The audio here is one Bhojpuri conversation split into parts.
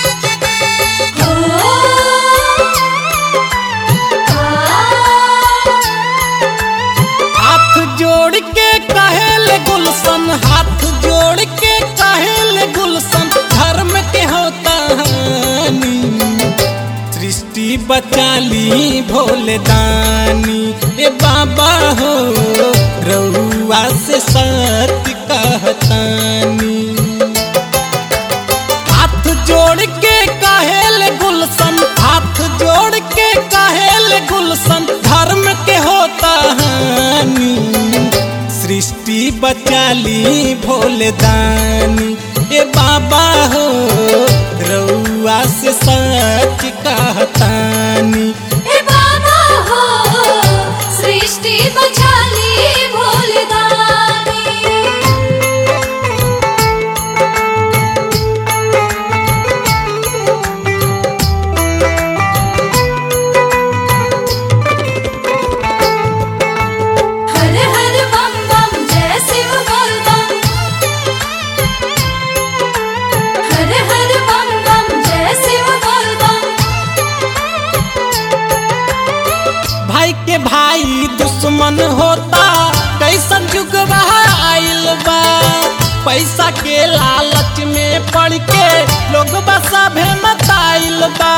हाथ जोड़ के कहेल गुलशन हाथ जोड़ के कहेल गुलशन धर्म के होता हानि सृष्टि बचाली भोले दानी ए बाबा हो रउआ से सत्य कहतानी हाथ जोड़ के कहेल गुलशन हाथ जोड़ के कहेल गुलशन धर्म के होता हानि सृष्टि बचाली भोले दानी ए बाबा हो रउआ से सच कहतानी हे बाबा हो सृष्टि बचाली भोलदानी हर हर बम बम जय शिव बोल बम हर हर बम बम जय शिव बोल बम भाई के भाई दुश्मन होता कैसन युग आइल बा पैसा के लालच में पड़ के लोग सभे मताइल बा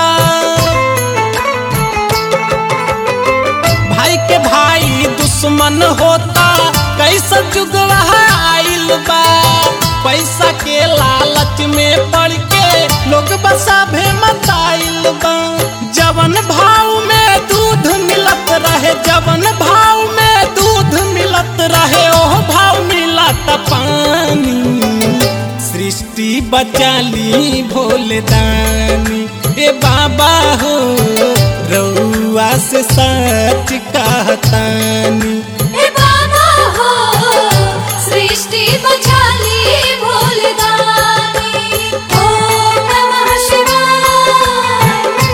भाई के भाई दुश्मन होता कैसन युग आइल बा पैसा के लालच में पड़ के लोग सभे मताइल बा जवन भाव में दूध मिलत रहे जवन भाव में दूध मिलत रहे ओह भाव मिलत पानी सृष्टि बचाली भोले दानी ए बाबा हो रउआ से सच कहतानी हे बाबा हो सृष्टि बचाली भोलदानी ओम नमः शिवाय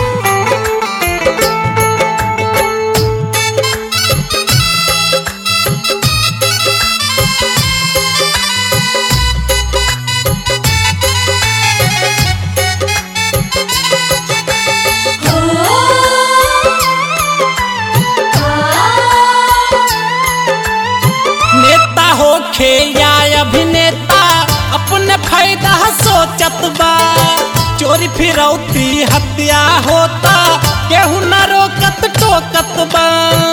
नेता होखे या अभिनेता अपने फायदा सोचत बा चोरी फिरौती हत्या होता केहू न रोकत टोकत बा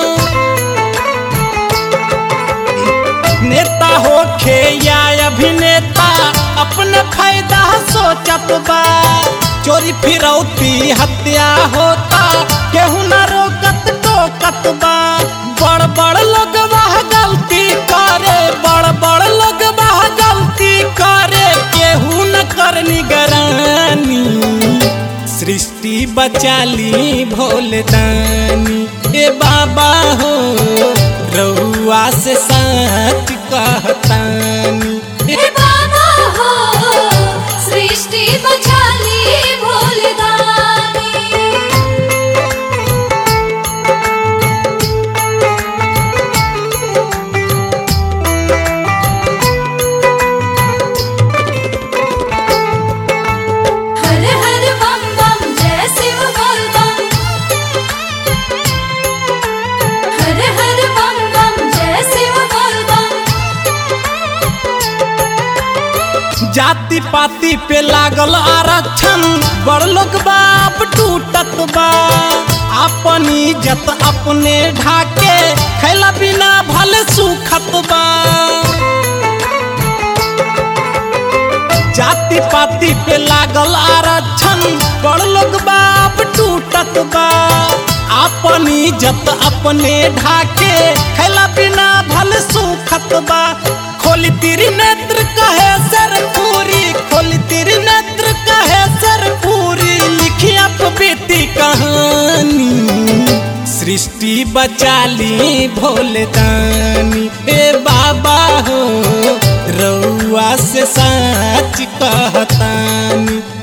नेता होखे या अभिनेता अपने फायदा सोचत बा चोरी फिरौती हत्या होता केहू न रोकत टोकत बा बड़ बड़ लोग वह गलती करे बड़ बड़ लोग वह गलती करे केहू न कर निगरानी सृष्टि बचाली भोले दानी ए बाबा हो रउआ से सच कहतानी हे बाबा हो सृष्टि बचाली भोलदानी हर हर बम बम जय शिव बोल बम हर हर बम बम जय शिव बोल बम जाति पाति पे लागल आरक्षण बड़ लोग बाप टूटत बा अपन इज्जत अपने ढाके खैला बिना भले सुखत बा जाति पाति पे लागल आरक्षण बड़ लोग बाप टूटत बा अपन इज्जत अपने ढाके खैला बिना भले सुखत बा खोली तेरी नेत्र कहे सर पूरी खोली तेरी नेत्र कहे सर पूरी लिखी आप बीती कहानी सृष्टि बचाली भोले दानी ए बाबा हो रउआ से सच कहतानी